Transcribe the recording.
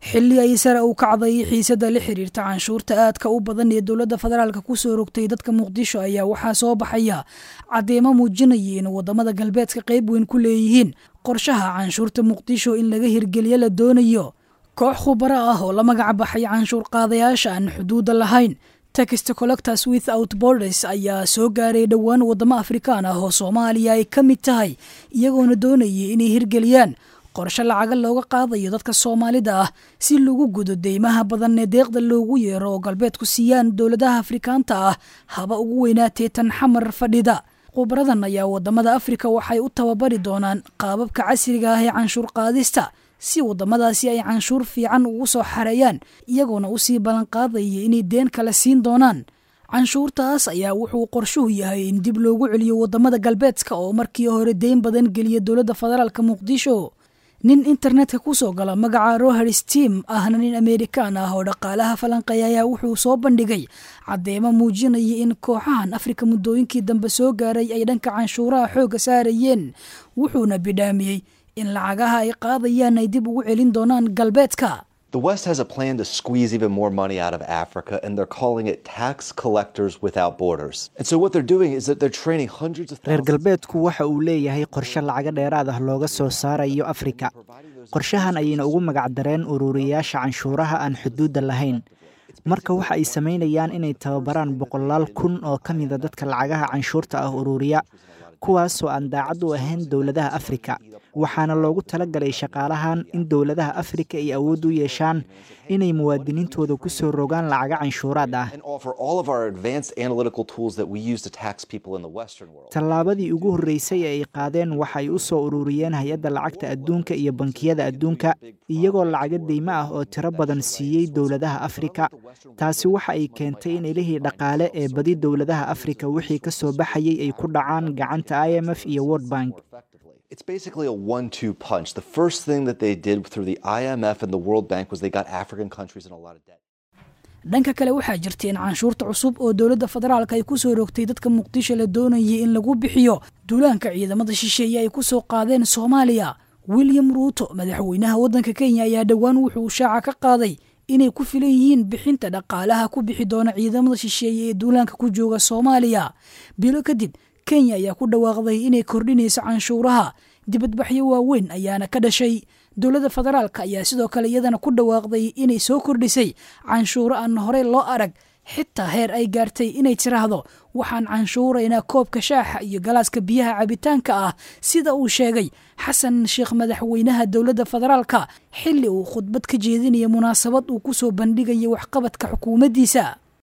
xilli ay sare u kacday xiisada la xiriirta canshuurta aadka u badan ee dowladda federaalka kusoo rogtay dadka muqdisho ayaa waxaa soo baxaya caddeemo muujinaya in wadamada galbeedka qayb weyn ku leeyihiin qorshaha canshuurta muqdisho in laga hirgeliyo la doonayo koox khubaro ah oo la magac baxay canshuur qaadayaasha aan xuduudda lahayn text collectors without borders ayaa soo gaaray dhowaan wadamo afrikaan ah oo soomaaliya ay ka mid tahay iyagoona doonayay inay hirgeliyaan qorshe lacaga looga qaadayo dadka soomaalida ah si lagu gudo deymaha badan ee deeqda loogu yeero oo galbeedku siiyaan dowladaha afrikaanta ah haba ugu weynaatee tan xamar fadhida khubaradan ayaa wadamada afrika waxay u tababari doonaan qaababka casriga ah ee canshuur qaadista si wadamadaasi ay canshuur fiican ugu soo xareeyaan iyagoona usii ballanqaadaya inay deen kale siin doonaan canshuurtaas ayaa wuxuu qorshuhu yahay in dib loogu celiyo wadamada galbeedka oo markii hore deyn badan geliya dowladda federaalka muqdisho nin internetka kusoo gala magaca roher steam ahna nin amerikaan ah oo dhaqaalaha falanqeeya ayaa wuxuu soo bandhigay caddeemo muujinaya in kooxahan afrika muddooyinkii dambe soo gaaray ay dhanka canshuuraha xoogga saarayeen wuxuuna bidhaamiyey in lacagaha ay qaadayaan ay dib ugu celin doonaan galbeedka The West has a plan to squeeze even more money out of Africa, and they're calling it tax collectors without borders. And so what they're doing is that they're training hundreds of reer thousands galbeedku waxa uu leeyahay qorshe lacaga dheeraad ah looga soo saarayo afrika qorshahan ayayna ugu magac dareen ururiyayaasha canshuuraha aan xuduudda lahayn marka waxa ay samaynayaan inay tababaraan boqolaal kun oo ka mida dadka lacagaha canshuurta ah ururiya kuwaasoo aan daacad u ahayn dowladaha afrika waxaana loogu talagalay shaqaalahan in dowladaha afrika ay awood u yeeshaan inay muwaadiniintooda ku soo rogaan lacaga canshuuraad ah and offer all of our advanced analytical tools that we use to tax people in the Western world. tallaabadii ugu horreysay ee ay qaadeen waxa ay u soo ururiyeen hay-adda lacagta adduunka iyo bankiyada adduunka iyagoo lacaga deymo ah oo tiro badan siiyey dowladaha afrika taasi waxa ay keentay in ilihii dhaqaale ee badi dowladaha afrika wixii ka soo baxayay ay ku dhacaan gacanta i m f iyo world bank It's basically a one two punch. The first thing that they did through the IMF and the World Bank was they got African countries in a lot of debt. dhanka kale waxaa jirta in canshuurta cusub oo dowladda federaalka ay kusoo rogtay dadka muqdisho la doonayay in lagu bixiyo duulaanka ciidamada shisheeye ay ku soo qaadeen soomaaliya william ruuto madaxweynaha waddanka kenya ayaa dhowaan wuxuu shaaca ka qaaday inay ku filan yihiin bixinta dhaqaalaha ku bixi doona ciidamada shisheeye ee duulaanka ku jooga soomaaliya bilo kadib kenya ayaa ku dhawaaqday inay kordhinayso canshuuraha dibadbaxyo waaweyn ayaana ka dhashay dowladda federaalka ayaa sidoo kale iyadana ku dhawaaqday inay soo kordhisay canshuuro aan horey loo arag xitaa heer ay gaartay inay tiraahdo waxaan canshuuraynaa koobka shaaxa iyo galaaska biyaha cabitaanka ah sida uu sheegay xasan sheekh madaxweynaha dowladda federaalka xilli uu khudbad ka jeedinaya munaasabad uu ku soo bandhigaya waxqabadka xukuumaddiisa